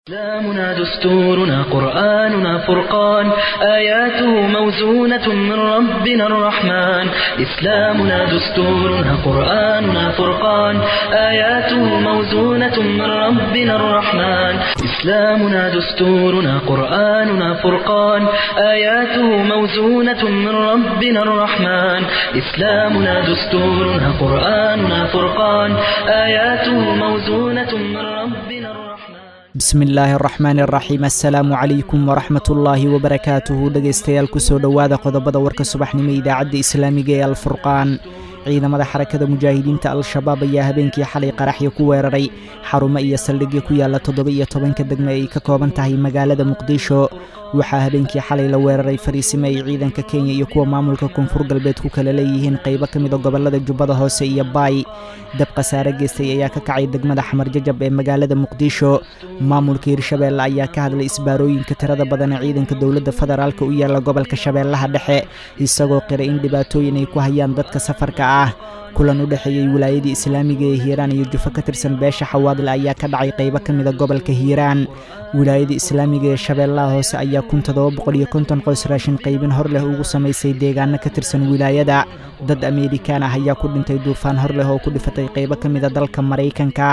إسلامنا دستورنا قرآننا فرقان آياته موزونة من ربنا الرحمن إسلامنا دستورنا قرآننا فرقان آياته موزونة من ربنا الرحمن إسلامنا دستورنا قرآننا فرقان آياته موزونة من ربنا الرحمن إسلامنا دستورنا قرآننا فرقان آياته موزونة من ربنا الرحمن bismi illaahi araxmaani araxiim assalaamu calaykum waraxmatullaahi wabarakaatuhu dhegaystayaal kusoo dhowaada qodobada warka subaxnimo idaacadda islaamiga ee alfurqaan ciidamada xarakada mujaahidiinta al-shabaab ayaa habeenkii xalay qaraxyo ku weeraray xarumo iyo saldhigyo ku yaalla toddoba iyo tobanka degme ay ka kooban tahay magaalada muqdisho waxaa habeenkii xalay la weeraray fariisimo ay ciidanka kenya iyo kuwa maamulka koonfur galbeed ku kala leeyihiin qaybo ka mida gobollada jubbada hoose iyo baay dab khasaare geystay ayaa ka kacay degmada xamar jajab ee magaalada muqdisho maamulka hirshabeelle ayaa ka hadlay isbaarooyinka tirada badan ee ciidanka dowladda federaalka u yaalla gobolka shabeellaha dhexe isagoo qiray in dhibaatooyin ay ku hayaan dadka safarka ah kulan u dhexeeyey wilaayadii islaamiga ee hiiraan iyo jufo ka tirsan beesha xawaadle ayaa ka dhacay qaybo ka mida gobolka hiiraan wilaayada islaamiga ee shabeellaha hoose ayaa kun toddoba boqol iyo konton qoys raashin qaybin hor leh ugu samaysay deegaano ka tirsan wilaayada dad ameerikaan ah ayaa ku dhintay duufaan hor leh oo ku dhifatay qaybo ka mida dalka maraykanka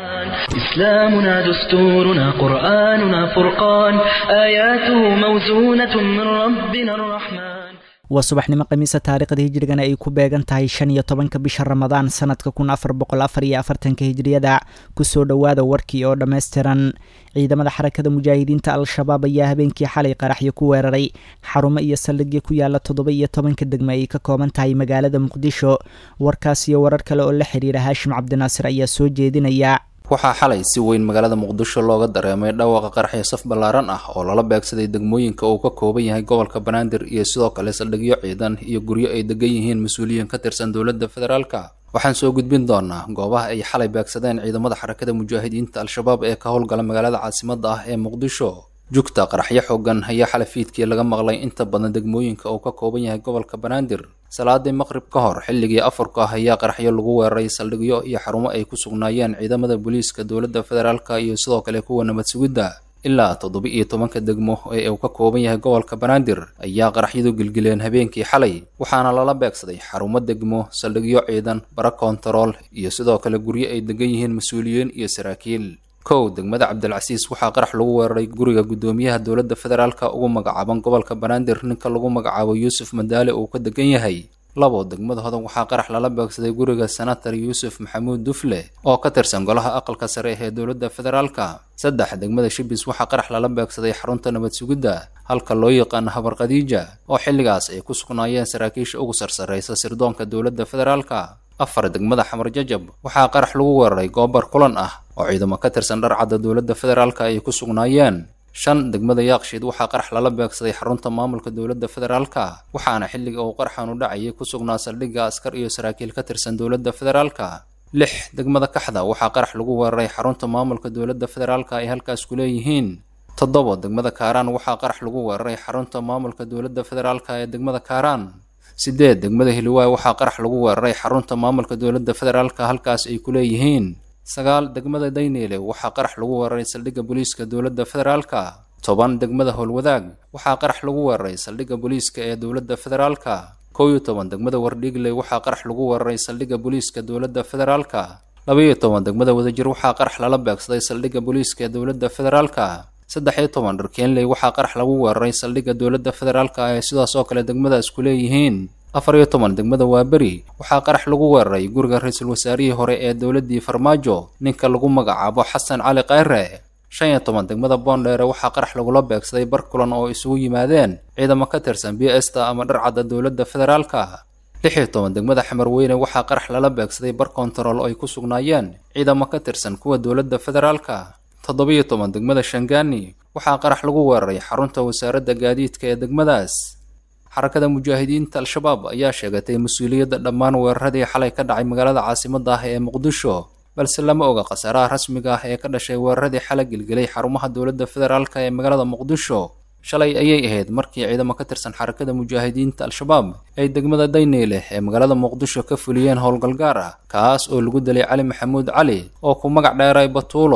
إسلامنا دستورنا قرآننا فرقان آياته موزونة من ربنا الرحمن waa subaxnimo khamiisa taariikhda hijrigana ay ku beegan tahay shan iyo tobanka bisha ramadaan sanadka kun afar boqol afar iyo afartanka hijriyada kusoo dhowaada warkii oo dhammaystiran ciidamada xarakada mujaahidiinta al-shabaab ayaa habeenkii xalay qaraxyo ku weeraray xarumo iyo saldhigyo ku yaalla toddoba iyo tobanka degme ay ka kooban tahay magaalada muqdisho warkaas iyo warar kale oo la xiriira haashim cabdinaasir ayaa soo jeedinaya waxaa xalay si weyn magaalada muqdisho looga dareemay dhawaaqa qaraxyo saf ballaaran ah oo lala beegsaday degmooyinka uu ka kooban yahay gobolka banaadir iyo sidoo kale saldhigyo ciidan iyo guryo ay degan yihiin mas-uuliyiin ka tirsan dowladda federaalka waxaan soo gudbin doonaa goobaha ay xalay beegsadeen ciidamada xarakada mujaahidiinta al-shabaab ee ka howlgala magaalada caasimadda ah ee muqdisho jugta qaraxyo xoogan ayaa xalay fiidkii laga maqlay inta badan degmooyinka uu ka kooban yahay gobolka banaadir salaadii maqrib ka hor xilligii afarka ah ayaa qaraxyo lagu weeraray saldhigyo iyo xarumo ay ku sugnaayeen ciidamada booliiska dowladda federaalka iyo sidoo kale kuwa nabad sugidda ilaa toddoba iyo tobanka degmo ee uu ka kooban yahay gobolka banaadir ayaa qaraxyadu gelgeleen habeenkii xalay waxaana lala beegsaday xarumo degmo saldhigyo ciidan bara koontarool iyo sidoo kale guryo ay degan yihiin mas-uuliyiin iyo saraakiil kow degmada cabdilcasiis waxaa qarax lagu weeraray guriga guddoomiyaha dowladda federaalka ugu magacaaban gobolka banaadir ninka lagu magacaabo yuusuf madaale uu ka degan yahay labo degmada hodan waxaa qarax lala beegsaday guriga senator yuusuf maxamuud dufle oo ka tirsan golaha aqalka sare ee dowladda federaalka saddex degmada shibis waxaa qarax lala beegsaday xarunta nabad sugidda halka loo yaqaano habar khadiija oo xilligaas ay ku sugnaayeen saraakiisha ugu sarsaraysa sirdoonka dowladda federaalka afar degmada xamar jajab waxaa qarax lagu weeraray goobar kulan ah oo ciidamo ka tirsan dharcadda dowladda federaalka ay ku sugnaayeen shan degmada yaaqshiid waxaa qarax lala beegsaday xarunta maamulka dowladda federaalka waxaana xilliga uu qaraxan u dhacayay ku sugnaa saldhigga askar iyo saraakiil ka tirsan dowladda federaalka lix degmada kaxda waxaa qarax lagu weeraray xarunta maamulka dowladda federaalka ay halkaas ku leeyihiin toddoba degmada kaaraan waxaa qarax lagu weeraray xarunta maamulka dowladda federaalka ee degmada kaaraan sideed degmada hiliwaay waxaa qarax lagu weeraray xarunta maamulka dowladda federaalka halkaas ay ku leeyihiin sagaal degmada dayneele waxaa qarax lagu weeraray saldhigga booliiska dowladda federaalka toban degmada howlwadaag waxaa qarax lagu weeraray saldhigga booliiska ee dowladda federaalka kow iyo toban degmada wardhiigley waxaa qarax lagu weeraray saldhigga booliiska dowladda federaalka labaiyo toban degmada wadajir waxaa qarax lala beegsaday saldhigga booliiska ee dowladda federaalka saddex iyo toban dharkeenley waxaa qarax lagu weeraray saldhigga dowladda federaalka ee sidaas oo kale degmadaas ku leeyihiin afar iyo toban degmada waaberi waxaa qarax lagu weeraray guriga ra-iisul wasaarihii hore ee dowladdii farmaajo ninka lagu magacaabo xasan cali khayre shan iyo toban degmada boondheere waxaa qarax lagula beegsaday bar kulan oo isugu yimaadeen ciidamo ka tirsan b sta ama dharcadda dowladda federaalka lix iyo toban degmada xamarweyne waxaa qarax lala beegsaday bar kontarool oo ay ku sugnaayeen ciidamo ka tirsan kuwa dowladda federaalka toddoba-iyo toban degmada shangaani waxaa qarax lagu weeraray xarunta wasaaradda gaadiidka ee degmadaas xarakada mujaahidiinta al-shabaab ayaa sheegatay mas-uuliyadda dhammaan weeraradii xalay ka dhacay magaalada caasimadda ah ee muqdisho balse lama oga khasaaraha rasmiga ah ee ka dhashay weeraradii xalay gelgelay xarumaha dowladda federaalka ee magaalada muqdisho shalay ayay ahayd markii ciidamo ka tirsan xarakada mujaahidiinta al-shabaab ay degmada dayneyle ee magaalada muqdisho ka fuliyeen howlgal gaar ah kaas oo lagu dilay cali maxamuud cali oo ku magac dheeray batuulo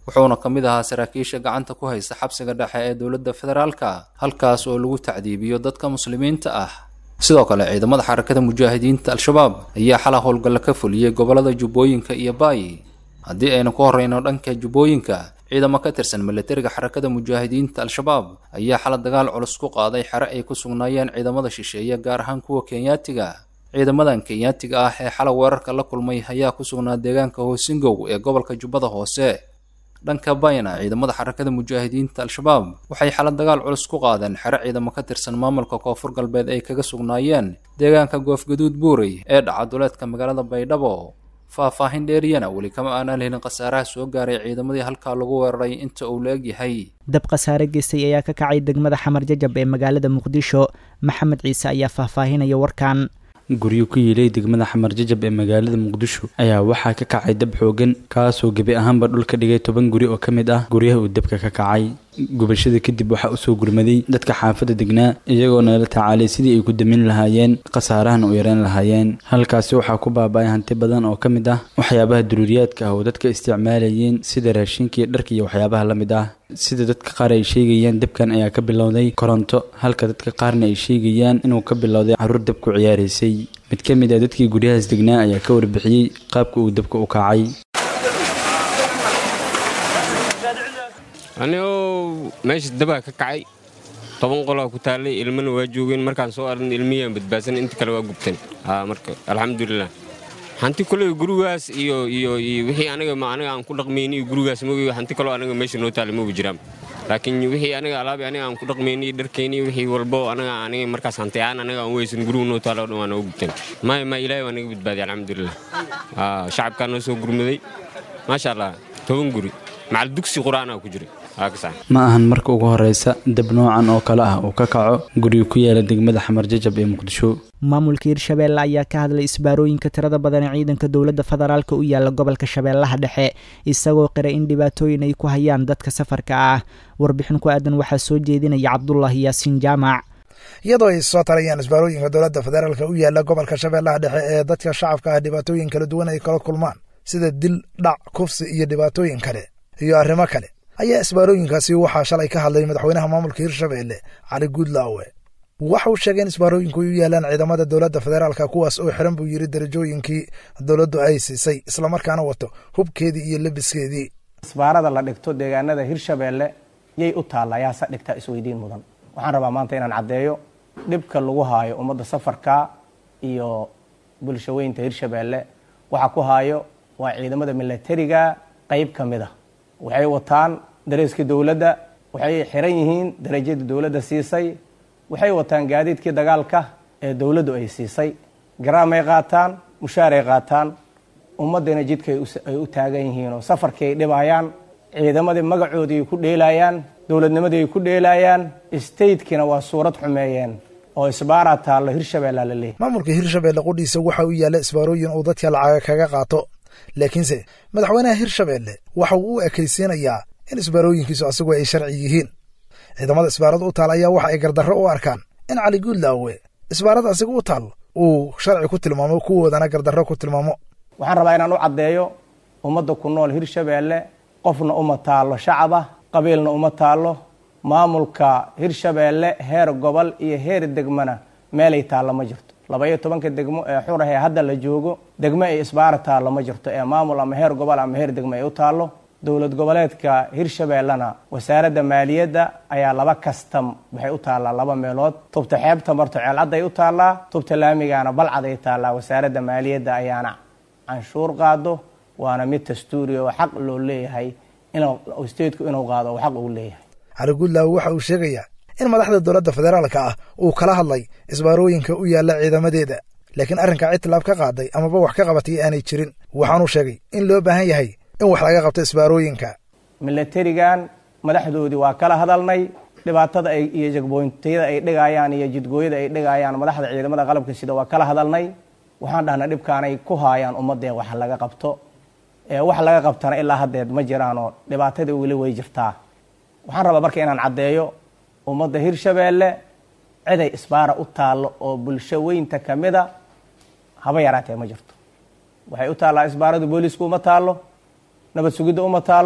wuxuuna ka mid ahaa saraakiisha gacanta ku haysta xabsiga dhexe ee dowladda federaalka halkaas oo lagu tacdiibiyo dadka muslimiinta ah sidoo kale ciidamada xarakada mujaahidiinta al-shabaab ayaa xala howlgalla ka fuliyey gobollada jubbooyinka iyo baayi haddii aynu ku horreyno dhanka jubbooyinka ciidamo ka tirsan milatariga xarakada mujaahidiinta al-shabaab ayaa xala dagaal culus ku qaaday xere ay ku sugnaayeen ciidamada shisheeye gaar ahaan kuwa kenyaatiga ciidamadan kenyaatiga ah ee xala weerarka la kulmay ayaa ku sugnaa deegaanka hoosingow ee gobolka jubbada hoose dhanka bayna ciidamada xarakada mujaahidiinta al-shabaab waxay xala dagaal culus ku qaadeen xere ciidamo ka tirsan maamulka koonfur galbeed ay kaga sugnaayeen deegaanka goofgaduud buurey ee dhaca duleedka magaalada baydhabo faahfaahin dheeriyana weli kama aanaan helin khasaaraha soo gaaray ciidamadii halkaa lagu weeraray inta uu la egyahay dab khasaare geystay ayaa ka kacay degmada xamar jajab ee magaalada muqdisho maxamed ciise ayaa faahfaahinaya warkan guryo ku yiilay degmada xamar jajab ee magaalada muqdisho ayaa waxaa ka kacay dab xoogan kaasoo gebi ahaanba dhulka dhigay toban guri oo ka mid ah guryaha uu dabka ka kacay gubashada kadib waxaa usoo gurmaday dadka xaafadda degnaa iyagoo nala tacaalay sidii ay ku damin lahaayeen khasaarahana u yareen lahaayeen halkaasi waxaa ku baaba-ay hanti badan oo ka mid ah waxyaabaha duruuriyaadka ah oo dadka isticmaalayeen sida raashinka iyo dharka iyo waxyaabaha la mid ah sida dadka qaar ay sheegayaan dabkan ayaa ka bilowday koronto halka dadka qaarna ay sheegayaan inuu ka bilowday caruur dab ku ciyaaraysay mid ka mid ah dadkii guryahaas degnaa ayaa ka warbixiyey qaabka uu dabka u kacay anigoo meesha dabaa ka kacay toban qolaa ku taallay ilmana waa joogeen markaan soo arn ilmiyaan badbaadsan inta kale waa gubteen marka alxamdulilah hanti koley gurigaas iyo iyo iyo wixii aniga ma aniga aan ku dhaqmayni iyo gurigaas mogi hanti kaloo aniga meesha noo taallay mogi jiraan laakiin wixii aniga alaabi aniga aan ku dhaqmayni dharkayni wixii walbo aniga aniga markaas hanti aan aniga aan weysan gurigu noo taalla o dhan waa noo gubteen maya ma ilaahay waa naga badbaadiy alxamdulilah shacabkaa noo soo gurmaday maasha allah toban guri macal dugsi qur-aanaa ku jiray ma ahan marka ugu horeysa dab noocan oo kale ah uu ka kaco guriga ku yaala degmada xamar jajab ee muqdisho maamulka hirshabeelle ayaa ka hadlay isbaarooyinka tirada badan ee ciidanka dowladda federaalka u yaala gobolka shabeellaha dhexe isagoo qiray in dhibaatooyin ay ku hayaan dadka safarka ah warbixin ku aadan waxaa soo jeedinaya cabdulaahi yaasiin jaamac iyadoo ay soo tarayaan isbaarooyinka dowladda federaalka u yaala gobolka shabeellaha dhexe ee dadka shacabka ah dhibaatooyin kala duwan ay kala kulmaan sida dil dhac kufsi iyo dhibaatooyin kale iyo arrimo kale ayaa isbaarooyinkaasi waxaa shalay ka hadlay madaxweynaha maamulka hirshabeelle cali guudlaawe waxa uu sheegay in isbaarooyinku ay u yaalaan ciidamada dowladda federaalka kuwaas oo xiran buu yidhi darajooyinkii dowladdu ay siisay islamarkaana wato hubkeedii iyo lebiskeedii isbaarada la dhigto deegaanada hirshabeelle yay u taalla yaase dhigtaa isweydiin mudan waxaan rabaa maanta inaan caddeeyo dhibka lagu haayo ummadda safarka iyo bulshaweynta hirshabeelle waxa ku haayo waa ciidamada milatariga qayb ka mid a waxay wataan dareeskii dowladda waxay xiran yihiin darajadii dowladda siisay waxay wataan gaadiidkii dagaalka ee dowladdu ay siisay garaamay qaataan mushaaray qaataan ummaddana jidka ay u taagan yihiin oo safarkii ay dhibayaan ciidamadii magacoodii ay ku dheelayaan dowladnimadii ay ku dheelayaan statekiina waa suurad xumeeyeen oo isbaaraa taallo hirshabeella la leeyahy maamulka hirshabeelle qudhiisa waxa uu yaalla isbaarooyin uu dadka lacaga kaga qaato laakiinse madaxweynaha hirshabeelle waxa uu u ekaysiinayaa in isbaarooyinkiisu asagu ay sharci yihiin ciidamada isbaarada u taal ayaa waxa ay gardarro u arkaan in cali guudlaawe isbaarada asiga u taal uu sharci ku tilmaamo kuwoodana gardarro ku tilmaamo waxaan rabaa inaan u caddeeyo ummadda ku nool hirshabeelle qofna uma taallo shacaba qabiilna uma taallo maamulka hirshabeelle heer gobol iyo heer degmana meelay taallo ma jirto laba iyo tobanka degmo ee xurah ee hadda la joogo degmo ay isbaara taallo ma jirto ee maamul ama heer gobol ama heer degmo ay u taallo dowlad goboleedka hirshabeellena wasaaradda maaliyadda ayaa laba kastam waxay u taallaa laba meelood tubta xeebta marto ceelcadday u taallaa tubta laamigaana balcad ay taallaa wasaaradda maaliyadda ayaana canshuur qaado waana mid dastuuri oo xaq loo leeyahay in stateku inuu qaado oo xaq uu leeyahay cali guudlaawe waxa uu sheegayaa in madaxda dowladda federaalka ah uu kala hadlay isbaarooyinka u yaalla ciidamadeeda laakiin arrinka cid laab ka qaaday amaba wax ka qabatay aanay jirin waxaanuu sheegay in loo baahan yahay in wax laga qabto isbaarooyinka milatarigan madaxdoodii waa kala hadalnay dhibaatada ay iyo jagboyntayada ay dhigayaan iyo jidgooyada ay dhigayaan madaxda ciidamada qalabka sida waa kala hadalnay waxaan dhahnay dhibkaanay ku haayaan ummadee wax laga qabto ee wax laga qabtana ilaa haddeed ma jiraanoo dhibaatadii weli way jirtaa waxaan rabaa marka inaan caddeeyo ummadda hirshabeelle ciday isbaara u taallo oo bulsho weynta ka mida haba yaraatee ma jirto waxay u taallaa isbaaradu booliisku uma taallo nabad sugidda uma taallo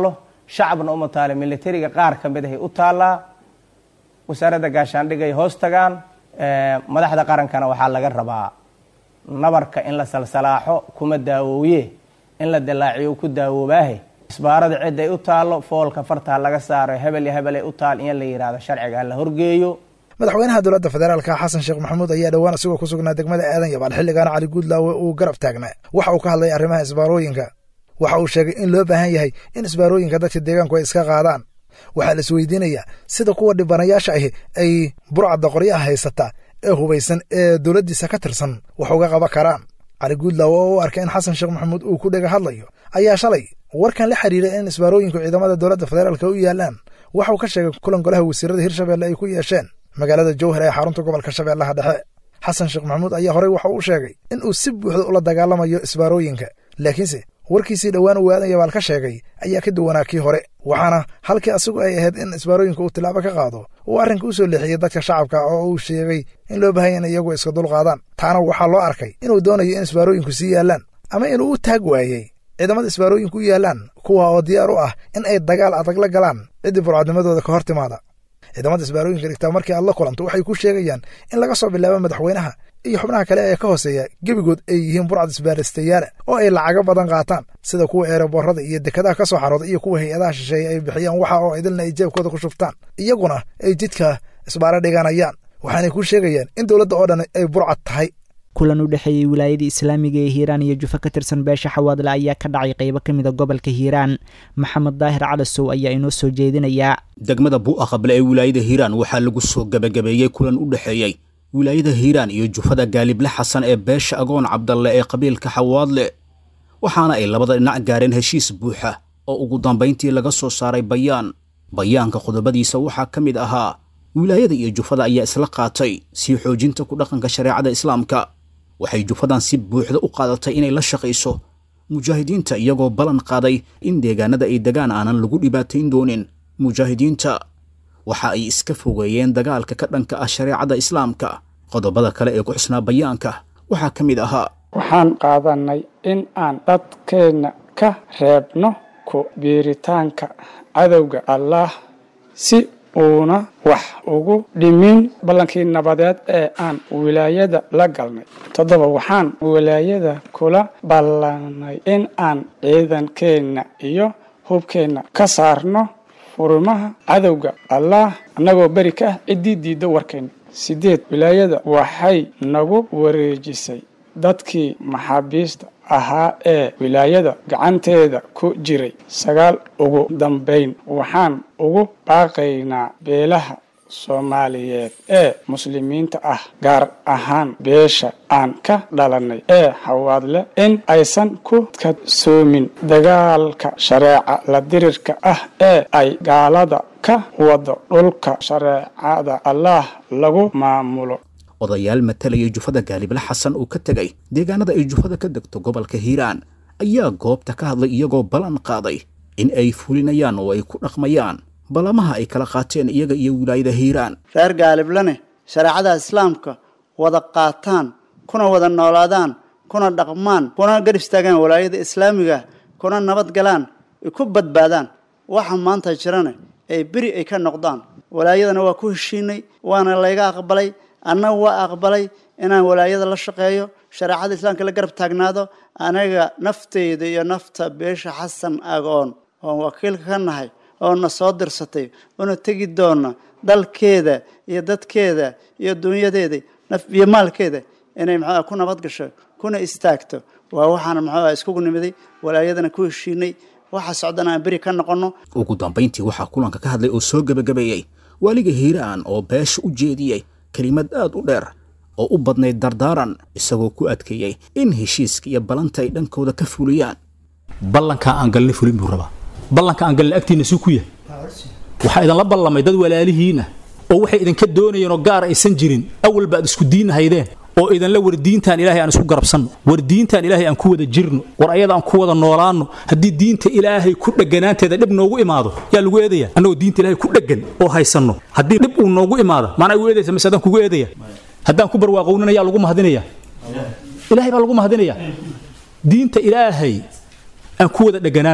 shacabna uma taale militariga qaar ka mid ahay u taallaa wasaaradda gaashaandhigay hoos tagaan madaxda qarankana waxaa laga rabaa nabarka in la salsalaaxo kuma daawooye in la dilaaciyo ku daawoobaahe isbaarada ciday u taallo foolka fartaa laga saaro hebel iyo hebelay u taal in la yidhahdo sharciga la horgeeyo madaxweynaha dowladda federaalka xasan sheekh maxamuud ayaa dhowaan isagoo ku sugnaa degmada aadan yabaal xilligaana cali guudlaawe uu garab taagnaa waxa uu ka hadlay arrimaha isbaarooyinka waxa uu sheegay in loo baahan yahay in isbaarooyinka dadka deegaanku ay iska qaadaan waxaa la isweydiinayaa sida kuwa dhibanayaasha ahi ay burcadda qoryaha haysata ee hubaysan ee dowladdiisa ka tirsan wax uga qaban karaan cali guudlaawe oo u arkay in xasan sheekh maxamuud uu ku dhega hadlayo ayaa shalay warkan la xiriiray in isbaarooyinku ciidamada dowladda federaalka u yaalaan waxa uu ka sheegay kulan golaha wasiirada hirshabelle ay ku yeesheen magaalada jowhar ee xarunta gobolka shabeellaha dhexe xasan sheekh maxamuud ayaa horey waxa uu sheegay in uu si buuxda ula dagaalamayo isbaarooyinka laakiinse warkiisii dhowaan uu aadan yabaal ka sheegay ayaa ka duwanaa kii hore waxaana halkii asigu ay ahayd in isbaarooyinka uu tilaabo ka qaado uu arrinka u soo leexiyey dadka shacabka oo uu sheegay in loo baahanya in iyagu iska dulqaadaan taana waxaa loo arkay inuu doonayo in isbaarooyinku sii yaallaan ama inuu u taag waayey ciidamada isbaarooyinku u yaallaan kuwa oo diyaar u ah in ay dagaal adag la galaan ciddii burcadnimadooda ka hor timaada ciidamada isbaarooyinka dhigtaa markii aad la kulanto waxay ku sheegayaan in laga soo bilaabo madaxweynaha iyo xubnaha kale ee ka hooseeya gebigood ay yihiin burcad isbaaristayaala oo ay lacago badan qaataan sida kuwa eeraboorada iyo dekadaha ka soo xarooda iyo kuwa hay-adaha shisheeye ay bixiyaan waxa oo idilna ay jeebkooda ku shubtaan iyaguna ay jidka isbaaro dhiganayaan waxaanay ku sheegayaan in dowladda oo dhan ay burcad tahay kulan u dhexeeyey wilaayada islaamiga ee hiiraan iyo jufa ka tirsan beesha xawaadle ayaa ka dhacay qaybo ka mida gobolka hiiraan maxamed daahir calasow ayaa inoo soo jeedinayaa degmada bu'a qable ee wilaayada hiiraan waxaa lagu soo gebagabeeyey kulan u dhexeeyey wilaayada hiiraan iyo jufada gaalible xasan ee beesha agoon cabdalle ee qabiilka xawaadle waxaana ay labada dhinac gaareen heshiis buuxa oo ugu dambayntii laga soo saaray bayaan bayaanka qodobadiisa waxaa ka mid ahaa wilaayada iyo jufada ayaa isla qaatay sii xoojinta ku dhaqanka shareecada islaamka waxay jufadan si buuxda u qaadatay inay la shaqayso mujaahidiinta iyagoo ballan qaaday in deegaanada ay degaan aanan lagu dhibaatayn doonin mujaahidiinta waxa ay iska fogeeyeen dagaalka ka dhanka ah shareecada islaamka qodobada kale ee ku xusnaa bayaanka waxaa ka mid ahaa waxaan qaadanay in aan dadkeenna ka reebno ku biiritaanka cadowga allaah si uuna wax ugu dhimin ballankii nabadeed ee aan wilaayada la galnay toddoba waxaan wilaayada kula ballanay in aan ciidankeenna iyo hubkeenna ka saarno furimaha cadowga allaah annagoo beri ka ah ciddii diidda warkeenna sideed wilaayada waxay nagu wareejisay dadkii maxaabiista ahaa ee wilaayada gacanteeda ku jiray sagaal ugu dambayn waxaan ugu baaqaynaa beelaha soomaaliyeed ee muslimiinta ah gaar ahaan beesha aan ka dhalannay ee xawaadle in aysan ku kadsoomin dagaalka shareeca la dirirka ah ee ay gaalada ka wado dhulka shareecada allaah lagu maamulo odayaal matalaya jufada gaalible xasan uu ka tegay deegaanada ay jufada ka degto gobolka hiiraan ayaa goobta ka hadlay iyagoo ballan qaaday in ay fulinayaan oo ay ku dhaqmayaan ballamaha ay kala qaateen iyaga iyo wilaayada hiiraan reer gaaliblene shareecada islaamka wada qaataan kuna wada noolaadaan kuna dhaqmaan kuna gar istaagaan walaayada islaamiga kuna nabad galaan ay ku badbaadaan waxa maanta jirane ay beri ay ka noqdaan walaayadana waa ku heshiinay waana layga aqbalay anna waa aqbalay inaan walaayada la shaqeeyo shareecada islaamka la garab taagnaado anaga nafteyda iyo nafta beesha xasan agoon oon wakiilka ka nahay oona soo dirsatay oona tegi doona dalkeeda iyo dadkeeda iyo dunyadeeda iyo maalkeeda inay maxaa ku nabad gasho kuna istaagto waa waxaana maxaa iskugu nimiday walaayadana ku heshiinay waxa socdana aan beri ka noqono ugu dambayntii waxaa kulanka ka hadlay oo soo gebagabeeyey waaliga hiiraan oo beesha u jeediyey kelimad aad u dheer oo u badnayd dardaaran isagoo ku adkeeyey in heshiiska iyo ballanta ay dhankooda ka fuliyaan ballankaa aan galnay fulin buu rabaa ballanka aan galnay agtiinna suu ku yahay waxaa idinla ballamay dad walaalihiin ah oo waxay idinka doonayeen oo gaar aysan jirin awalba aad isku diin haydeen oo idinla war diintaan ilaahay aan isku garabsanno war diintaan ilaahay aan ku wada jirno war ayada aan ku wada noolaanno haddii diinta ilaahay ku dheganaanteeda dhib noogu imaado yaa lagu eedaya annagoo diinta ilaahay ku dhegan oo haysanno haddii dhib uu noogu imaado maanaa igu eedaysa mise adaan kugu eedaya haddaan ku barwaaqownana yaa lagu mahadinaya ilaahay baa lagu mahadinaya diinta ilaahay aan ku wada dheganaanno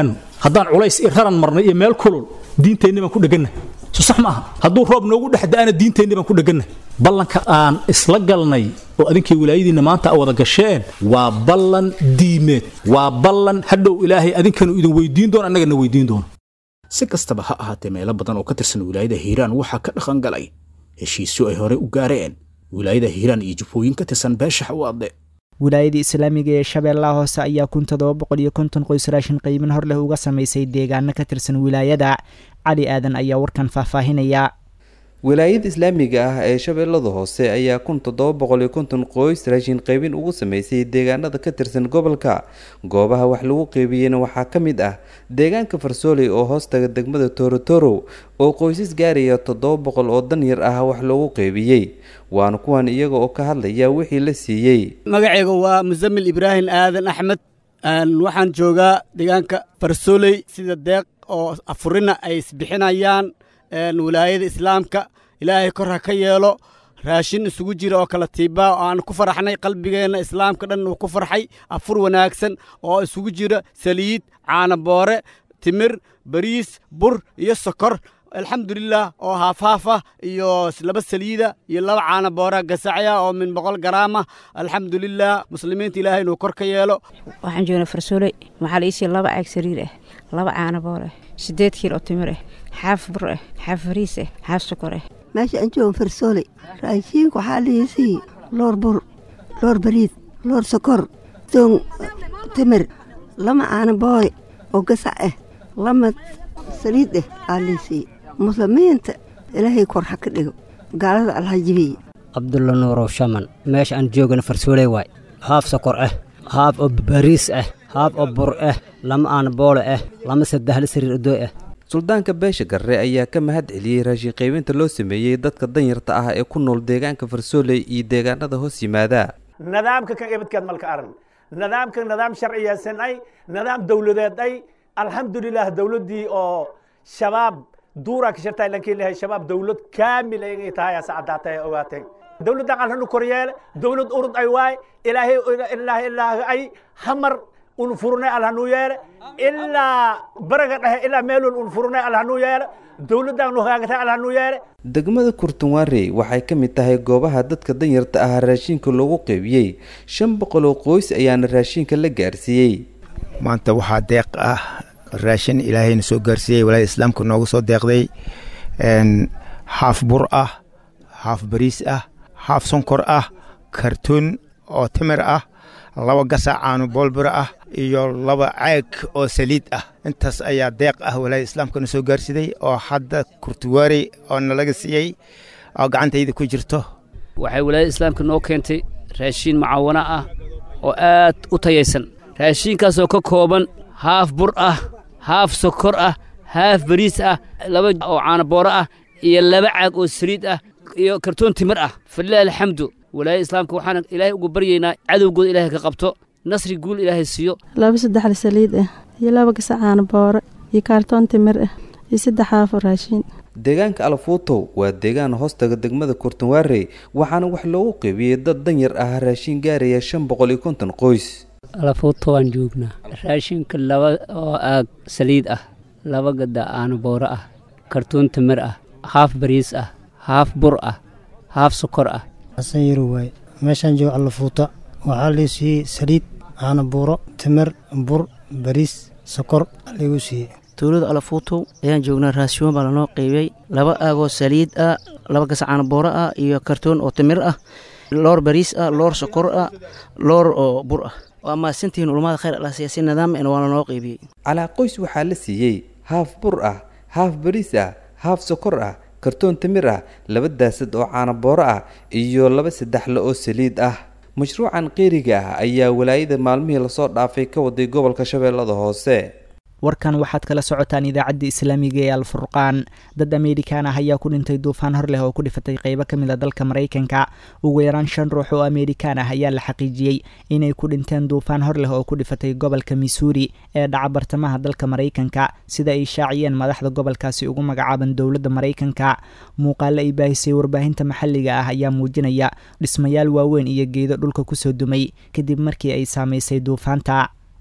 haddaan culays iyo raran marnay iyo meel kulul diinteenni baan ku dheganna so sax ma aha hadduu roob noogu dhex da'ana diinteenni baan ku dheganna ballanka aan isla galnay oo adinkii wilaayadiinna maanta a wada gasheen waa ballan diimeed waa ballan hadhow ilaahay adinkanu idin weydiin doono annagana weydiin doono si kastaba ha ahaatee meelo badan oo ka tirsan wilaayada hiiraan waxaa ka dhaqan galay heshiisyo ay horey u gaareen wilaayada hiiraan iyo jubooyin ka tirsan beesha xawaadle wilaayadii islaamiga ee shabeellaha hoose ayaa kun toddoba boqol iyo konton qoys raashin qiimin hor leh uga samaysay deegaano ka tirsan wilaayada cali aadan ayaa warkan faahfaahinaya wilaayada islaamiga ah ee shabeellada hoose ayaa kun toddoba boqol iyo konton qoys raashin qaybin ugu sameysay deegaanada ka tirsan gobolka goobaha wax lagu qeybiyeyna waxaa ka mid ah deegaanka farsooley oo hoostaga degmada torotoro oo qoysas gaaraya toddoba boqol oo dan yar ah wax loogu qeybiyey waana kuwan iyaga oo ka hadlaya wixii la siiyey magacayga waa musamil ibraahim aadan axmed waxaan joogaa deegaanka farsooley sida deeq oo afurina ay isbixinayaan wilaayada islaamka ilaahay kor ha ka yeelo raashin isugu jira oo kala tiibaa oo aan ku faraxnay qalbigeenna islaamka dhan uu ku farxay afur wanaagsan oo isugu jira saliid caanaboore timir bariis bur iyo sokor alxamdulilah oo haafhaaf ah iyo laba saliida iyo laba caana boora gasacya oo min boqol garaam ah alxamdulilah muslimiinta ilaahay inuu kor ka yeelo waxaan joognaa farsooley waxaa la iisii laba caag sariir ah laba caana boor ah siddeed kiil oo timir ah xaaf bur ah xaaf fariis ah xaaf sokor ah meesha aan joogan farsooley raashiinka waxaa liisii loor bur loor bariid loor sokor doon timir lama caana boore oo gasac ah lama saliid ah aa liisii muslimiinta ilaahay kor ha ka dhigo gaalada allaha jibiye cabdulla nuurow shaman meesha aan joogana farsooley waay haaf sokor ah haaf oo bariis ah haaf oo bur ah lama aan boole ah lama saddexla sariir odooy ah suldaanka beesha garre ayaa ka mahad celiyey raashin qaybinta loo sameeyey dadka danyarta ah ee ku nool deegaanka farsooley iyo deegaanada hoos yimaada nidaamka kan ibadkeed malka aran nidaamka nidaam sharciyeysan ay nidaam dowladeed ay alxamdulilah dowladdii oo shabaab duuraa ka shirtaa lankii lehay shabaab dowlad kaamil ay tahay asa caddaatay ay ogaateen dowladdan alhanu koryeele dowlad urud ay waay ilaahay ilaahay ilaahay ay hamar un furnay alhanu yeele ilaa baraga dhexe ilaa meelun un furnay alhanu yeele dowladdan nu hagaagatay alhanu yeele degmada kurtunwaarey waxay ka mid tahay goobaha dadka danyarta ah raashinka loogu qeybiyey shan boqol oo qoys ayaana raashinka la gaarsiiyey maanta waxaa deeq ah raashin ilaahayna soo gaarsiiyey walaada islaamka noogu soo deeqday haaf bur ah haaf bariis ah haaf sonkor ah kartoon oo timir ah laba gasac caano boolbura ah iyo laba caag oo saliid ah intaas ayaa deeq ah walaada islaamkana soo gaarsiday oo hadda kurtuwaarey oo nalaga siiyey oo gacantayda ku jirto waxay walaayada islaamka noo keentay raashiin mucaawana ah oo aad u tayaysan raashiinkaasoo ka kooban haaf bur ah haaf sokor ah haaf bariis ah laba oo caanabooro ah iyo laba caag oo saliid ah iyo kartoon timir ah falilahi alxamdu walaayada islaamka waxaan ilaahay ugu baryaynaa cadowgooda ilaahay ka qabto nasri guul ilaahay siiyo laba saddexda saliid ah iyo laba gasac caanabooro iyo kaartoon timir ah iyo saddex haafo raashiin deegaanka alfuutow waa deegaan hoostaga degmada kurtunwaarey waxaana wax loogu qeybiyey dad danyar ah raashin gaaraya shan boqol iyo konton qoys alafuuto waan joognaa raashinka laba oo aag saliid ah laba gada aana booro ah kartuun timir ah haaf bariis ah haaf bur ah haaf sokor ah xasan yaro waaye meeshaan joogo alafuuta waxaa lii siiyey saliid caana buuro timir bur bariis sokor liigu siiyey tuulada alafuutow ayaan joognaa raashiyoon baa lanoo qeybiyey laba aagoo saliid ah laba gas caana booro ah iyo kartoon oo timir ah loor bariis ah loor sokor ah loor oo bur ah waa mahadsantihiin ulmada khayr allah siyaasi nidaam en waa lanoo qeybiyey calaa qoys waxaa la siiyey haaf bur ah haaf bariis ah haaf sokor ah kartoon timir ah laba daasad oo caanabooro ah iyo laba saddexle oo saliid ah mashruucan qeeriga ah ayaa walaayada maalmihii lasoo dhaafay ka waday gobolka shabeellada hoose warkan waxaad kala socotaan idaacadda islaamiga ee alfurqaan dad ameerikaan ah ayaa ku dhintay duufaan hor leh oo ku dhifatay qeybo ka mid a dalka maraykanka ugu yaraan shan ruux oo ameerikaan ah ayaa la xaqiijiyey inay ku dhinteen duufaan hor leh oo ku dhifatay gobolka missouri ee dhaca bartamaha dalka maraykanka sida ay shaaciyeen madaxda gobolkaasi ugu magacaaban dowladda maraykanka muuqaale ay baahisay warbaahinta maxalliga ah ayaa muujinaya dhismayaal waaweyn iyo geedo dhulka kusoo dumay kadib markii ay saamaysay duufaanta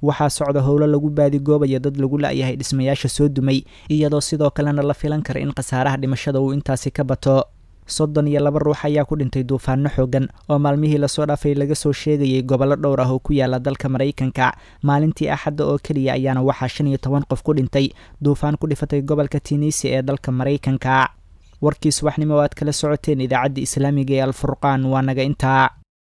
waxaa socda howlo lagu baadigoobayo dad lagu la-yahay dhismayaasha soo dumay iyadoo sidoo kalena la filan kara in khasaaraha dhimashada uu intaasi ka bato soddon iyo laba ruux ayaa ku dhintay duufaano xoogan oo maalmihii lasoo dhaafay laga soo sheegayay gobollo dhowr ah oo ku yaala dalka maraykanka maalintii axadda oo keliya ayaana waxaa shan iyo toban qof ku dhintay duufaan ku dhifatay gobolka tinisi ee dalka maraykanka warkii subaxnimo o aad kala socoteen idaacadda islaamiga ee alfurqaan waa naga intaa